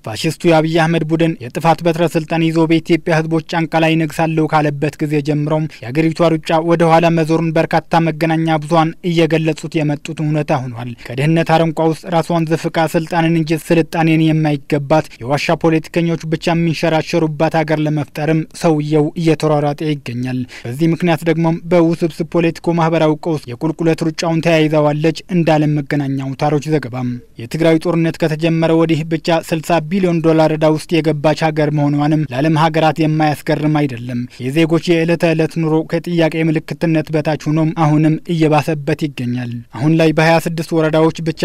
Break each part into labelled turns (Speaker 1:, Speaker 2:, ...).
Speaker 1: ፋሽስቱ የአብይ አህመድ ቡድን የጥፋት በትረ ስልጣን ይዞ በኢትዮጵያ ሕዝቦች ጫንቃ ላይ ነግሳለሁ ካለበት ጊዜ ጀምሮም የአገሪቷ ሩጫ ወደ ኋላ መዞሩን በርካታ መገናኛ ብዙኃን እየገለጹት የመጡት እውነታ ሆኗል። ከድህነት አረንቋ ውስጥ ራሷን ዘፍቃ ስልጣንን እንጂ ስልጣኔን የማይገባት የዋሻ ፖለቲከኞች ብቻ የሚንሸራሸሩባት ሀገር ለመፍጠርም ሰውየው እየተሯሯጠ ይገኛል። በዚህ ምክንያት ደግሞም በውስብስብ ፖለቲኮ ማህበራዊ ቀውስ የቁልቁለት ሩጫውን ተያይዘዋለች እንዳለም መገናኛ አውታሮች ዘገባም የትግራይ ጦርነት ከተጀመረ ወዲህ ብቻ 60 ቢሊዮን ዶላር ዕዳ ውስጥ የገባች ሀገር መሆኗንም ለዓለም ሀገራት የማያስገርም አይደለም። የዜጎች የዕለት ተዕለት ኑሮ ከጥያቄ ምልክትነት በታች ሆኖም አሁንም እየባሰበት ይገኛል። አሁን ላይ በ26 ወረዳዎች ብቻ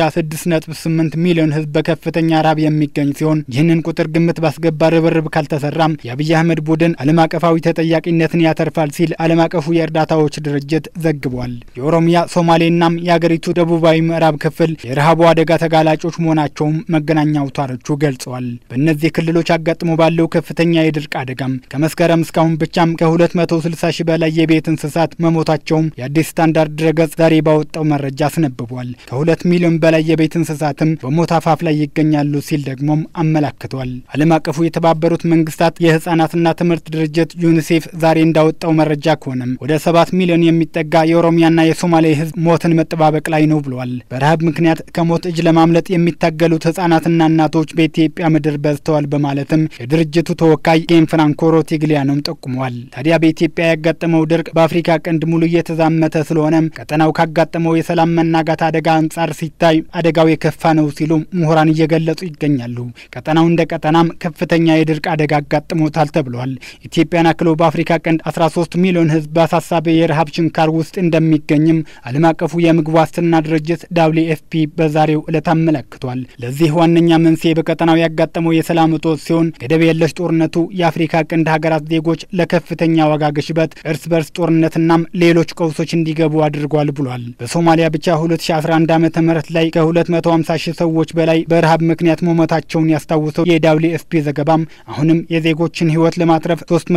Speaker 1: 6.8 ሚሊዮን ሕዝብ በከፍተኛ ራብ የሚገኝ ሲሆን ይህንን ቁጥር ግምት ባስገባ ርብርብ ካልተሰራም የአብይ አህመድ ቡድን ዓለም አቀፋዊ ተጠያቂነትን ያተርፋል ሲል ዓለም አቀፉ የእርዳታዎች ድርጅት ዘግቧል። የኦሮሚያ ሶማሌናም የአገሪቱ ደቡባዊ ምዕራብ ክፍል የረሃቡ አደጋ ተጋላጮች መሆናቸውም መገናኛ አውታሮቹ ገልጸዋል። በእነዚህ ክልሎች አጋጥሞ ባለው ከፍተኛ የድርቅ አደጋም ከመስከረም እስካሁን ብቻም ከ260 ሺህ በላይ የቤት እንስሳት መሞታቸውም የአዲስ ስታንዳርድ ድረገጽ ዛሬ ባወጣው መረጃ አስነብቧል። ከሁለት ሚሊዮን በላይ የቤት እንስሳትም በሞት አፋፍ ላይ ይገኛሉ ሲል ደግሞም አመላክቷል። ዓለም አቀፉ የተባበሩት መንግስታት የህጻናትና ትምህርት ድርጅት ዩኒሴፍ ዛሬ እንዳወጣው መረጃ ከሆነም ወደ ሰባት ሚሊዮን የሚጠጋ የኦሮሚያና የሶማሌ ህዝብ ሞትን መጠባበቅ ላይ ነው ብሏል። በረሃብ ምክንያት ከሞት እጅ ለማምለጥ የሚታገሉት ህጻናትና እናቶች በኢትዮጵያ ምድር በዝተዋል በማለትም የድርጅቱ ተወካይ ጌን ፍራንኮ ሮቲግሊያኖም ጠቁመዋል። ታዲያ በኢትዮጵያ ያጋጠመው ድርቅ በአፍሪካ ቀንድ ሙሉ እየተዛመተ ስለሆነም ቀጠናው ካጋጠመው የሰላም መናጋት አደጋ አንጻር ሲታይ አደጋው የከፋ ነው ሲሉ ምሁራን እየገለጹ ይገኛሉ። ቀጠናው እንደ ቀጠናም ከፍተኛ የድርቅ አደጋ አጋጥሞታል ተብሏል። ኢትዮጵያን አክሎ በአፍሪካ ቀንድ 13 ሚሊዮን ህዝብ በአሳሳቢ የረሃብ ችንካር ውስጥ እንደሚገኝም ዓለም አቀፉ የምግብ ዋስትና ድርጅት ዳብሊው ኤፍፒ በዛሬው ዕለት አመለክቷል። ለዚህ ዋነኛ መንስኤ በቀጠናው ያጋጠመው የሰላም እጦት ሲሆን ገደብ የለሽ ጦርነቱ የአፍሪካ ቀንድ ሀገራት ዜጎች ለከፍተኛ ዋጋ ግሽበት፣ እርስ በርስ ጦርነትናም ሌሎች ቀውሶች እንዲገቡ አድርጓል ብሏል። በሶማሊያ ብቻ 2011 ዓ ም ላይ ከ250 ሺህ ሰዎች በላይ በረሃብ ምክንያት መሞታቸውን ያስታውሰው የዳብሊው ኤፍፒ ዘገባም አሁንም የዜጎችን ህይወት ለማትረፍ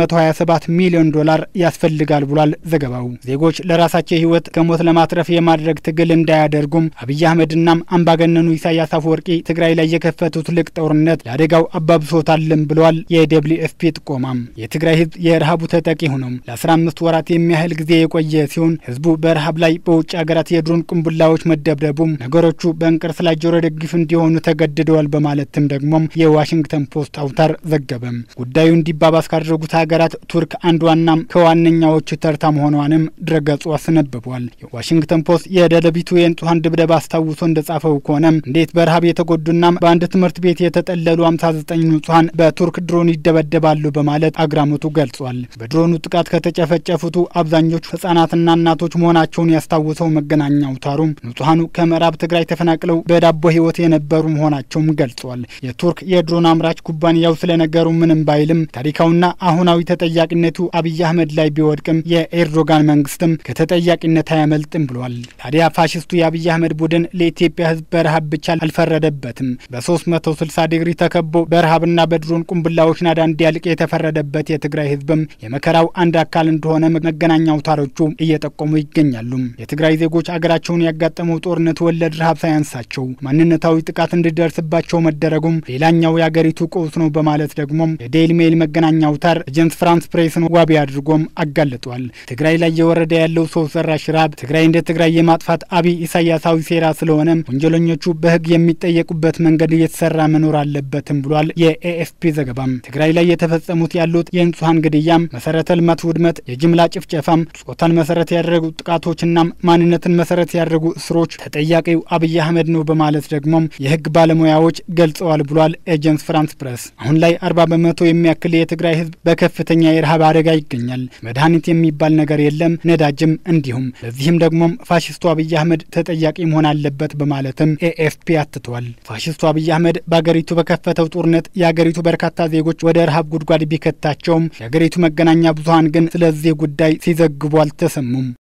Speaker 1: 327 ሚሊዮን ዶላር ያስፈልጋል ብሏል ዘገባው። ዜጎች ለራሳቸው ህይወት ከሞት ለማትረፍ የማድረግ ትግል እንዳያደርጉም አብይ አህመድናም አምባገነኑ ኢሳያስ አፈወርቂ ትግራይ ላይ የከፈቱት ልቅ ጦርነት ለአደጋው አባብሶታልም ብለዋል። የደብሊው ኤፍፒ ጥቆማም የትግራይ ህዝብ የረሃቡ ተጠቂ ሆኖም ለ15 ወራት የሚያህል ጊዜ የቆየ ሲሆን ህዝቡ በረሃብ ላይ በውጭ ሀገራት የድሮን ቅንቡላዎች መደብደቡም ነገሮቹ በእንቅርት ላይ ጆሮ ደግፍ እንዲሆኑ ተገድደዋል በማለትም ደግሞም የዋሽንግተን ፖስት አውታር ዘገበም። ጉዳዩ እንዲባባስ ካደረጉት ሀገራት ቱርክ አንዷናም ከዋነኛዎቹ ተርታ መሆኗንም ድረገጹ አስነብቧል። የዋሽንግተን ፖስት የደደቢቱ የንጹሐን ድብደባ አስታውሶ እንደጻፈው ከሆነም እንዴት በረሃብ የተጎዱናም በአንድ ትምህርት ቤት የተጠለሉ 59 ንጹሐን በቱርክ ድሮን ይደበደባሉ በማለት አግራሞቱ ገልጿል። በድሮኑ ጥቃት ከተጨፈጨፉቱ አብዛኞቹ ህጻናትና እናቶች መሆናቸውን ያስታውሰው መገናኛ አውታሩም ንጹሐኑ ከምዕራብ ትግራይ ተፈናቅለው በዳቦ ህይወት የነበሩ መሆናቸውም ገልጿል። የቱርክ የድሮን አምራች ኩባንያው ስለነገሩ ምንም ባይልም ታሪካዊና አሁናዊ ተጠያቂነቱ አብይ አህመድ ላይ ቢወድቅም የኤርዶጋን መንግስትም ከተጠያቂነት አያመልጥም ብሏል። ታዲያ ፋሽስቱ የአብይ አህመድ ቡድን ለኢትዮጵያ ህዝብ በረሃብ ብቻ አልፈረደበትም። በ360 ዲግሪ ተከቦ በረሃብና በድሮን ቁንብላዎች ናዳ እንዲያልቅ የተፈረደበት የትግራይ ህዝብም የመከራው አንድ አካል እንደሆነ መገናኛ አውታሮቹ እየጠቆሙ ይገኛሉ። የትግራይ ዜጎች አገራቸውን ያጋጠመው ጦርነት ወለድ ረሃብ ሳያንሳቸው ማንነታዊ ጥቃት እንዲደርስባቸው መደረጉም ሌላኛው የአገሪቱ ቀውስ ነው በማለት ደግሞም የዴይሊ ሜይል መገናኛ አውታር ኤጀንስ ፍራንስ ፕሬስን ዋቢ አድርጎም አጋልጧል። ትግራይ ላይ እየወረደ ያለው ሰው ሰራሽ ረሃብ ትግራይ እንደ ትግራይ የማጥፋት አብይ ኢሳያሳዊ ሴራ ስለሆነም ወንጀለኞቹ በህግ የሚጠየቁበት መንገድ እየተሰራ መኖር አለበትም ብሏል። የኤኤፍፒ ዘገባም ትግራይ ላይ የተፈጸሙት ያሉት የንጹሐን ግድያም፣ መሰረተ ልማት ውድመት፣ የጅምላ ጭፍጨፋም፣ ጾታን መሰረት ያደረጉ ጥቃቶችና ማንነትን መሰረት ያደረጉ እስሮች ተጠያቂው አብይ አህመድ ነው በማለት ደግሞም የህግ ባለሙያዎች ገልጸዋል ብሏል። ኤጀንስ ፍራንስ ፕሬስ አሁን ላይ አርባ በመቶ የሚያክል የትግራይ ህዝብ በከፍተኛ የረሃብ አደጋ ይገኛል። መድኃኒት የሚባል ነገር የለም፣ ነዳጅም እንዲሁም። ለዚህም ደግሞም ፋሽስቱ አብይ አህመድ ተጠያቂ መሆን አለበት በማለትም ኤኤፍፒ አትቷል። ፋሽስቱ አብይ አህመድ በአገሪቱ በከፈተው ጦርነት የአገሪቱ በርካታ ዜጎች ወደ ረሃብ ጉድጓድ ቢከታቸውም የአገሪቱ መገናኛ ብዙሀን ግን ስለዚህ ጉዳይ ሲዘግቡ አልተሰሙም።